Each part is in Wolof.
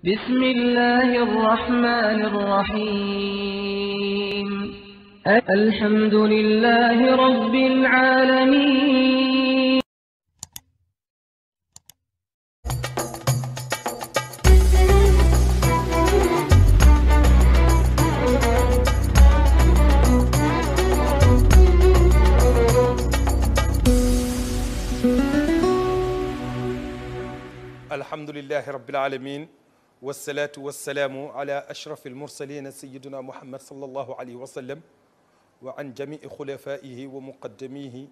بسم الله الرحمن الرحيم الحمد لله رب العالمين alhamdulilahi rabbil alamin wasalaatu wasalaamu ala ashraf almursalina sayiduna muhammad sallallahu alayhi wa sallam wa an jamii xulafaihi wa muqaddamihi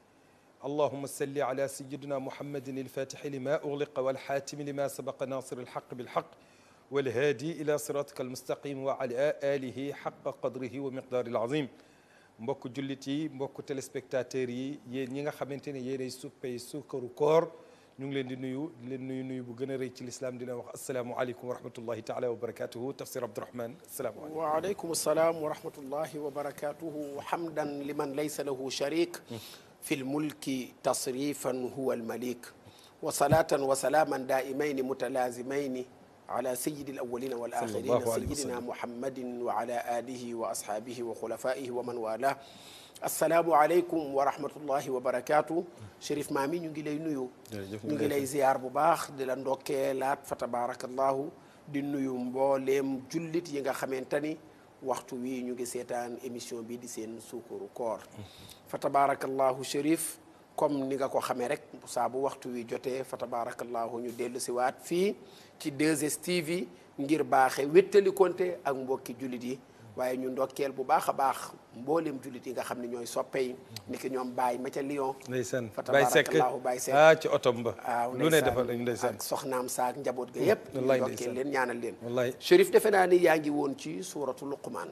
allahuma salli ala sayidina muhammadin alfatixi lima ugliqa walxaatimi lima sabaqa nasir alxaq bilxaq walhaadi ila siratika almustaqim wa ala alihi xaqa qadrihi wa miqdaari alazim mbokk jullit yi mbokk téléspectateurs yi yéen ñi nga xamante ne yéenay suppay sukkaru koor ñu ngi leen di nuyu di leen nuyu nuyu bu gën a rëy ci lislaam dina wax asalaamualeykum wa rahmatullahi taala wa barakatuhu tafsir abdourahman asalaamualeykum waaleykum salaam wa rahmatullahi wa barakatuhu hamdan liman laysa lahu sharik fi lmulki tasrifan huwa almalik wa salatan wa salaaman daimaini mutalazimaini ala sayidi alawalina wal axirina sayidina muhammadin wa ala alihi wa ashabihi wa xulafaihi wa man wala asalaamualeykum wa rahmatullahi wa barakaatu Chérif Maami ñu ngi lay nuyu ñu ngi lay ziyaar bu baax di la ndokkeelaat fa tabarakallahu di nuyu mbooleem jullit yi nga xamante ni waxtu wi ñu ngi seetaan émission bi di seen suukaru koor fa tabarakallahu Chérif comme ni nga ko xamee rek saa bu waxtu wi jotee fa tabarakallahu ñu dellu si waat fii ci 2STV ngir baaxe wéttali konte ak mbokki jullit yi waaye ñu ndokkeel bu baax a baax mboolem jullit yi nga xam ne ñooy soppe yi ni ki ñoom Baye ma ca Lyon ndeysaan fa Baye Seck tabarakallahu Baye Seck ah ci otom ba waaw lu ne defal nañu ndeysaan ndeysaan ak soxnaam saak njaboot ga yépp ñu wallaay ndokkeel ndeysaan. leen ñaanal leen wallaay Chérif defe naa ni yaa ngi woon ci suuratu Luqmaan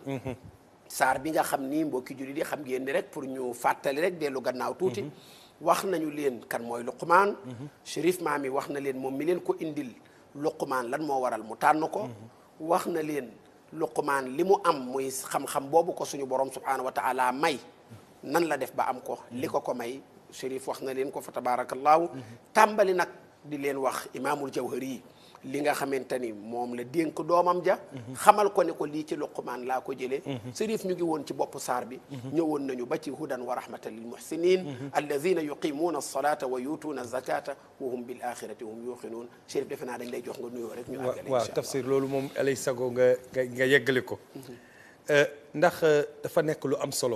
saar bi nga xam ni mbokki jullit yi xam ngeen ni rek pour ñu fàttali rek dellu gannaaw tuuti wax nañu leen kan mooy Luqmaan Chérif Maami wax na leen moom mi leen ko indil Luqmaan lan moo waral mu tànn ko wax na leen Luqmaan li mu am muy xam-xam boobu ko suñu borom subhaanahu wa taala may nan la def ba am ko li ko ko may Chérif wax na leen ko fa tabaarakallaahu tàmbali nag di leen wax imaamul jawhari yi li nga xamante ni moom la dénk doomam ja xamal ko ne ko lii ci luqmaan laa ko jëlee Chérif ñu ngi woon ci bopp saar bi ñëwoon nañu ba ci hudan wa rahmatan lil muhsinin alladina yuqimuuna alsalata wa yutuuna azakata wa hum bil axirati hum yuqinuun Chérif defe naa dañ lay jox nga nuyoo rek ñu àggale waaw incha allah tafsir loolu moom alay sago nga nga nga yeggale ko ndax dafa nekk lu am solo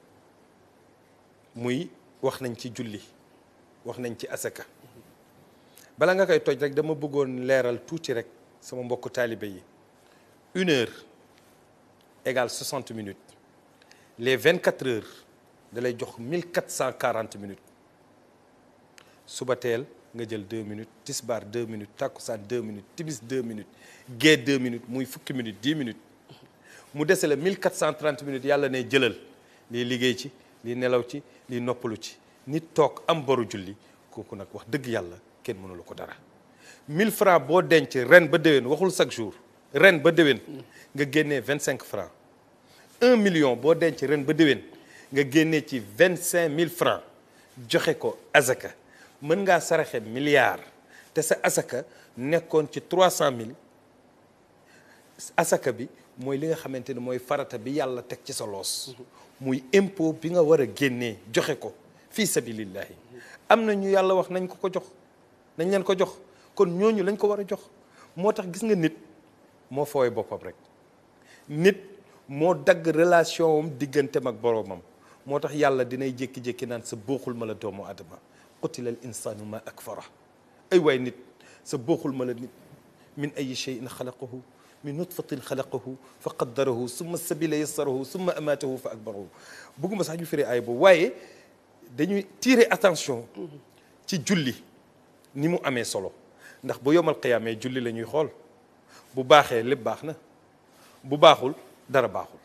muy wax nañ ci julli wax nañ ci asaka bala nga koy toj rek dama bëggoon leeral tuuti rek sama mbokku taalibe yi une heure égale 60 minutes les 24 heures da lay jox 1440 minutes suba teel nga jël 2 minutes tisbaar 2 minutes takkusaan 2 minutes timis 2 minutes gée 2 minutes muy fukki minutes 10 minutes mu dese la 1430 minutes yàlla ne jëlal lii liggéey ci lii nelaw ci lii noppalu ci nit toog am boru julli kooku nag wax dëgg yàlla kenn mënulu ko dara 1000 francs boo denc ren ba déwén waxul chaque jour ren ba déwén nga génnee 25 francs 1 million boo denc ren ba déwén nga génnee ci 25000 francs joxe ko azaka mën ngaa saraxe milliard te sa asaka nekkoon ci 300000 asaka bi mooy li nga xamante ne mooy farata bi yàlla teg ci sa loos muy impôt bi nga war a génnee joxe ko fii sabilillahi am na ñu yàlla wax nañ ko ko jox nañ leen ko jox kon ñooñu lañ ko war a jox moo tax gis nga nit moo fooy boppam rek nit moo dagg relation am digganteem ak boroomam moo tax yàlla dinay jékki-jékki naan sa booxul ma la doomu adama qutila al insanu ma akfara ay waay nit sa booxul ma la nit min ayi cheyin xalaqahu min nutfatin xalaqahu fa qaddarahu summa sabila yassarahu summa amatahu fa akbarahu bëgguma sax ñu firi ay boobu waaye dañuy tirer attention ci julli ni mu amee solo ndax bu yomal qiyaamee julli la ñuy xool bu baaxee lépp baax na bu baaxul dara baaxul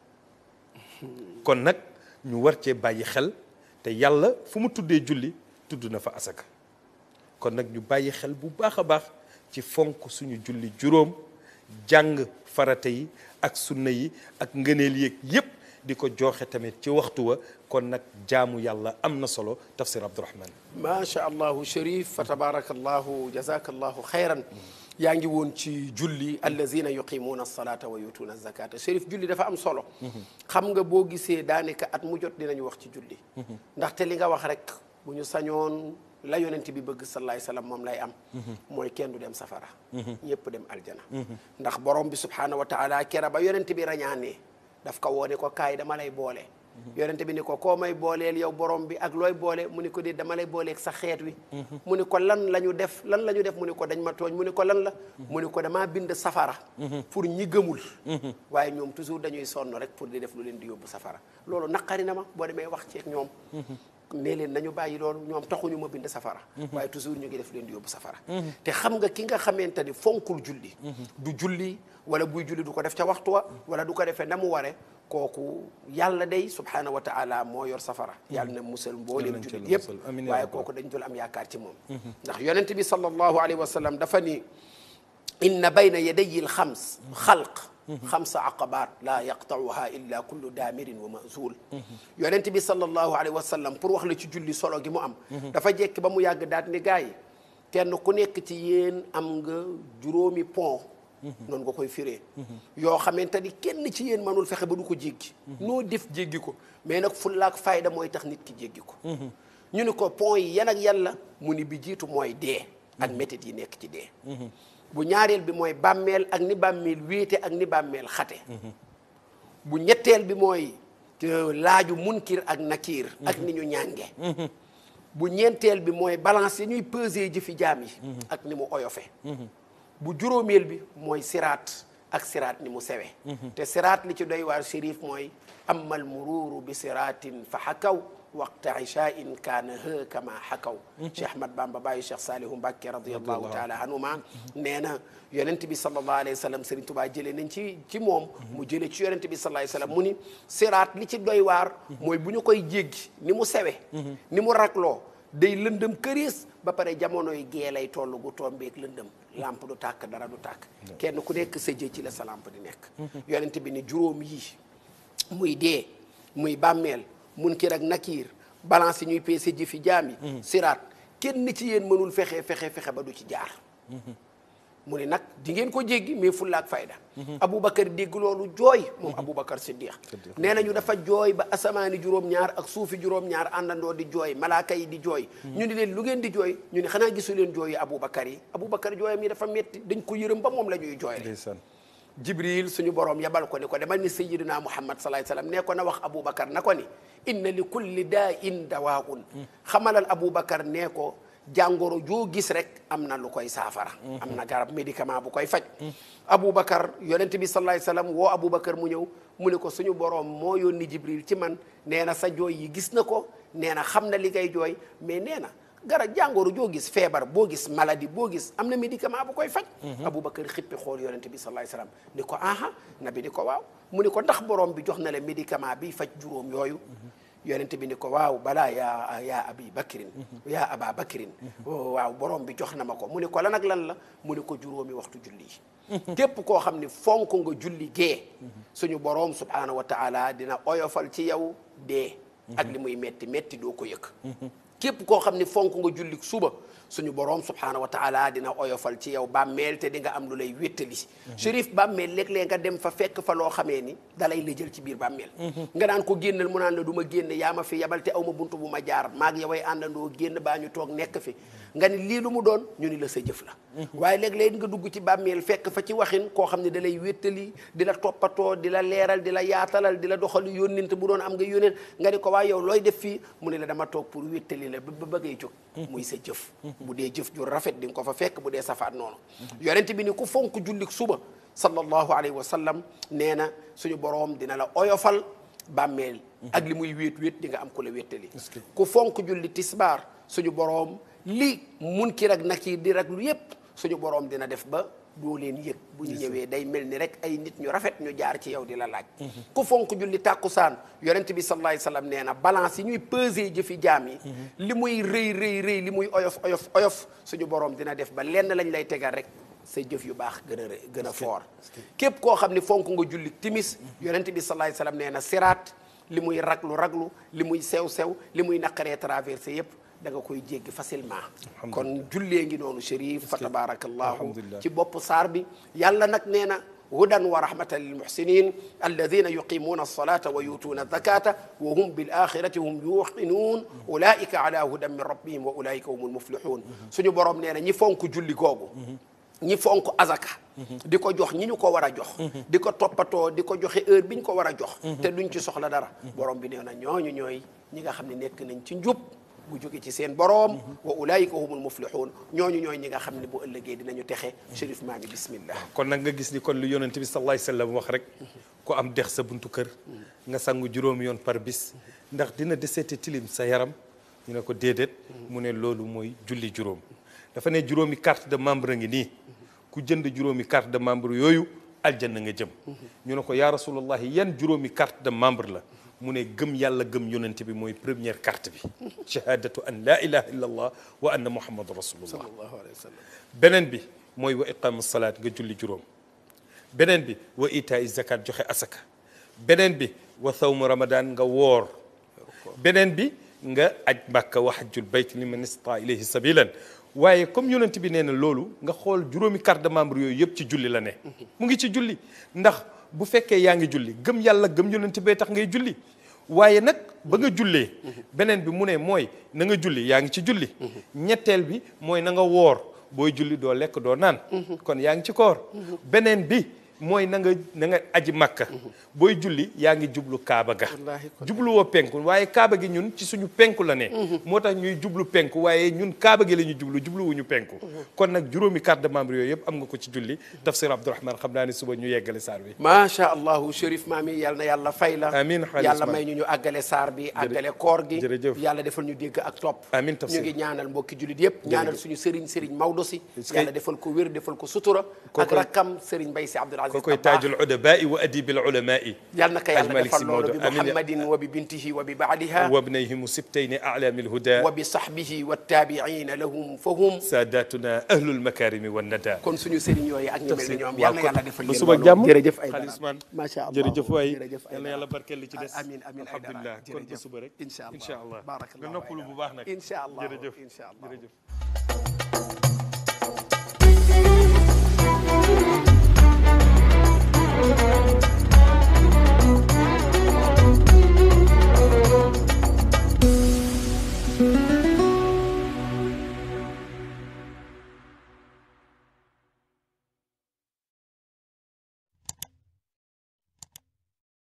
kon nag ñu war cee bàyyi xel te yàlla fu mu tuddee julli tudd na fa asaka kon nag ñu bàyyi xel bu baax a baax ci fonk suñu julli juróom jàng farata yi ak sunna yi ak ngëneel yeeg yépp di ko joxe tamit ci waxtu wa kon nag jaamu yàlla am na solo tafsir abdourahman macha allahu Chérif fa tabarakallahu jazakallahu xayran yaa ngi woon ci julli allazina yuqimuuna alsalata wa yutuuna alzakata chérif julli dafa am solo xam nga boo gisee daanaka at mu jot dinañu wax ci julli ndaxte li nga wax rek bu ñu sañoon la yonent bi bëgg sallallahu alayhi wasallam moom lay am mooy kenn du dem safara ñëpp dem aljana ndax borom bi subhanahu wa taala kera ba yonent bi rañaanee daf ko woone ko kaay dama lay boole yonent bi ni ko koo may booleel yow borom bi ak looy boole mu ni ko dee dama lay booleeg sa xeet wi mu ni ko lan la ñu def lan la ñu def mu ni ko dañ ma tooñ mu ni ko lan la mu ni ko damaa bind safara pour ñi gëmul waaye ñoom toujours dañuy sonn rek pour di def lu leen di yóbbu safara loolu naqari na ma boo demee wax ceeg ñoom nee leen nañu bàyyi loolu ñoom taxuñu ma bind safara waaye toujours ñu ngi def leen di yóbbu safara te xam nga ki nga xamante ni fonkul julli du julli wala buy julli du ko def ca waxtu wa wala du ko defee na mu ware kooku yàlla day subhanahu wa taala moo yor safara yàlla na musal mbooleem jullit yépp waaye kooku dañ dul am yaakaar ci moom ndax yonent bi sallallahu alayhi wa sallam dafa ni inna bayna yadayi l xams xalq xamsa aqabaat laa yaqtauha illa kullu daamirin wa mazul yonent bi sallallahu alayhi wa sallam pour wax la ci julli solo gi mu am dafa jekki ba mu yàgg daat ni gars yi kenn ku nekk ci yéen am nga juróomi pont noonu nga koy firee yoo xamante ni kenn ci yéen mënul fexe ba du ko jéggi noo def jéggi ko mais nag fullaak fayda mooy tax nit ki jéggi ko ñu ni ko pont yi yan ak yan la mu ni bi jiitu mooy dee ak métit yi nekk ci dee bu ñaareel bi mooy bàmmeel ak ni bàmmeel wéete ak ni bàmmeel xate bu ñetteel bi mooy laaju munkir ak nakiir ak ni ñu ñànge bu ñeenteel bi mooy balance yi ñuy peser jëfi jaam yi ak ni mu oyofe bu juróomeel bi mooy siraat ak siraat ni mu sewe te siraat li ci doy waar shérif mooy amal muruuru bi siraatin fa xakaw waqta ishain kaana ha kama xakaw cheikh ahmad bamba bàyyi cheikh saalihu mbàkke radiallahu taala anhuma nee na yonent bi sallallahu alayhi wa sallam sëriñ tubaa jëlee nañ ci ci moom mu jëlee ci yonent bi sallallahu alayhi wa sallam mu ni siraat li ci doy waar mooy bu ñu koy jéggi ni mu sewe ni mu ragloo day lëndëm këriis ba pare jamonoy gee lay toll gu tombeeg lëndëm lampe du tàkk dara du tàkk kenn ku nekk sa jë ci la sa lampe di nekk yonent bi ni juróom yii muy dee muy bàmmeel munkir ak nakiir balance yi ñuy peese jëfi jaam yi siraat kenn ci yéen mënul fexe fexe fexe ba du ci jaar mu ne nag di ngeen ko jéggi mais fulla ak fayda aboubacar dégg loolu jooy moom aboubacar siddiq nee nañu dafa jooy ba asamaani juróom-ñaar ak suufi juróom-ñaar àndandoo di jooy malaaka yi di jooy ñu ni leen lu ngeen di jooy ñu ne xanaa gisu leen jooyi aboubacar yi aboubacar jooyam yi dafa metti dañ ko yërëm ba moom la ñuy jooy rek jibril suñu borom yabal ko ni ko demal ni sayyidina muhammad sallallahu alayhi wasallam ne ko na wax aboubacar na ko ni inna li kulli daa in dawaun xamalal aboubacar nee ko jàngoro joo gis rek am na lu koy saafara am na garab médicament bu koy faj aboubacar yonent bi sallallahu alayhi wasallam woo aboubacar mu ñëw mu ne ko suñu borom moo yónni jibril ci man nee na sa jooy yi gis na ko nee na xam na li ngay jooy mais nee na garab jàngoro joo gis feebar boo gis maladie boo gis am na médicament bu koy faj aboubacar xippi xool yonent bi sallallahu alayhi wasallam ni ko aha nabi ni ko waaw mu ni ko ndax borom bi jox na la médicament bi faj juróom yooyu yonent bi ni ko waaw balaa yaa yaa abi bakrin yaa aba bakrin waaw borom bi jox na ma ko mu ni ko lan ak lan la mu ni ko juróomi waxtu julli yi képp koo xam ni fonk nga julli gee suñu borom subhanahu wa taala dina oyofal ci yow dee ak li muy metti metti doo ko yëg képp koo xam ni fonk nga julli suba suñu borom subhanahu wa taala dina oyofal ci yow bàmmeel te di nga am lu lay wéttali shérif bàmmeel léeg-léeg nga dem fa fekk fa loo xamee ni dalay la jël ci biir bàmmeel nga daan ko génnal mu naan la du ma génn yaa ma fi yabal te aw ma buntu bu ma jaar maag yoway àndandoo génn baa ñu toog nekk fi nga ni lii lu mu doon ñu ni la sa jëf la waaye léeg-léeg nga dugg ci bàmmeel fekk fa ci waxin koo xam ne da lay wéttali di la toppatoo di la leeral di la yaatalal di la doxal yónnent bu doon am nga yónnent nga ni ko waaye yow looy def fii mu ne la dama toog pour wéttali la ba bëggee jóg muy sa jëf bu dee jëf ju rafet di nga ko fa fekk bu dee safaat noonu yonent bi ni ku fonk jullik suba sallallahu alayhi wa sallam nee na suñu boroom dina la oyofal bàmmeel ak li muy wéet wéet di nga am ku la wéttali ku fonk julli tisbaar suñu boroom li munkir ak nakiir di rek lu yépp suñu boroom dina def ba doo leen yëg bu ñu ñëwee day mel ni rek ay nit ñu rafet ñu jaar ci yow di la laaj ku fonk julli tàkkusaan yonent bi sallallahu alayhi wasallam nee na balance yi ñuy peser jëfi jaam yi li muy rëy rëy rëy li muy oyof oyof oyof suñu boroom dina def ba lenn lañ lay tegal rek say jëf yu baax gën a rëy gën a foor képp koo xam ni fonk nga julli timis yonent bi sallallahu alayhi wasallam nee na siraat li muy raglu raglu li muy sew sew li muy naqaree traversé yépp da nga koy jéggi facilement kon jullee ngi noonu chérif fa tabarakallahu Alhamdulillah. ci bopp saar bi yàlla nag nee na hudan wa rahmatan lilmuhsinin alladina yuqimuna alsalata wa yutuuna alzakata wa hum bilaxirati hum yuqinuun ulaika ala hudan min rabbihim wa ulaika hum almuflihun suñu borom nee na ñi fonk julli googu ñi fonk azaka di ko jox ñi ñu ko war a jox di ko toppatoo di ko joxe heure bi ñu ko war a jox te duñ ci soxla dara borom bi nee na ñooñu ñooy ñi nga xam ne nekk nañ ci njub bu jóge ci seen boroom wa ulaayika humul muflixuun ñooñu ñooy ñi nga xam ne bu ëllëgee dinañu texe chérif maa ngi bismillah kon nag nga gis ni kon lu yonent bi sallallahu alayhi wasallam wax rek ku am dex sa buntu kër nga sangu juróomi yoon par bis ndax dina deseete tilim sa yaram ñu ne ko déedéet mu ne loolu mooy julli juróom dafa ne juróomi carte de membre a ngi nii ku jënd juróomi carte de membre yooyu aljanna nga jëm ñu ne ko yaa rasulullahi yan juróomi carte de membre la mu ne gëm yàlla gëm yonent bi mooy première carte bi shahadatu an la ilaha illa allah wa anna muhammadu rasulullah sallallahu alayhi wa sallam beneen bi mooy wa iqamu salaat nga julli juróom beneen bi wa itaa zakat joxe asaka beneen bi wa sawmu ramadan nga woor beneen bi nga aj mbàkka wa hajjul bayt liman istata ilayhi sabilan waaye comme yonent bi nee na loolu nga xool juróomi carte de membre yooyu yëpp ci julli la ne mu ngi ci julli ndax bu fekkee yaa ngi julli gëm yàlla gëm yonent bee tax ngay julli waaye nag ba nga jullee beneen bi mu ne mooy na nga julli yaa ngi ci julli ñetteel bi mooy na nga woor booy julli doo lekk doo naan kon yaa ngi ci koor beneen bi mooy na nga na nga aji makka booy julli yaa ngi jublu kaaba ga Wallaahi kon. jublu woo penku waaye kaaba gi ñun ci suñu penku la ne moo tax ñuy jublu penku waaye ñun kaaba gi la ñuy jublu jublu wuñu penku kon nag juróomi carte de membre yooyu yëpp am nga ko ci julli tafsir Abdourahman xam naa ne suba ñu yeggale saar bi macha allahu chérif maami yal na yàlla fay la Amiin, xaalis yàlla ma. may ñu ñu àggale saar bi àggale koor gi jërëjëf. yàlla defal ñu dégg ak topp Amiin, tafsir. ñu ngi ñaanal mbokki julit yëpp ñaanal suñu sëriñ sëriñ Maodo si Est-ce que- yàlla defal ko wér defal ko sutura ak Kookoy- rakkam sëriñ Mbay si Abdul Aziz kookoy Dabakh. taajul udabai wa adibil ulamai yal na ko Hadj yàlla Malick defal Sy loolu Maodo. bi Amiin ya- muhammadin wa bi bintihi wa bi baadiha wa bnayhim sibtayni a'lami alhuda wa bi sahbihi wa taabiina lahum fahum sadatuna ahlul makarimi wan nada kon suñu sëriñ yooyu ak ñi mel ni ñoom waaw yal na kon yàlla defal ba leen suba loolu. jàmm jërëjëf ay Xaalis man macha allah jërëjëf waay jërëjëf yal na yàlla barkeel li ci des amiin amiin ay dara alhamdulilah kon ba suba rek incha allah incha allah barakallahu nga noppalu bu baax nag incha allah jërëjëf incha allah jërëjëf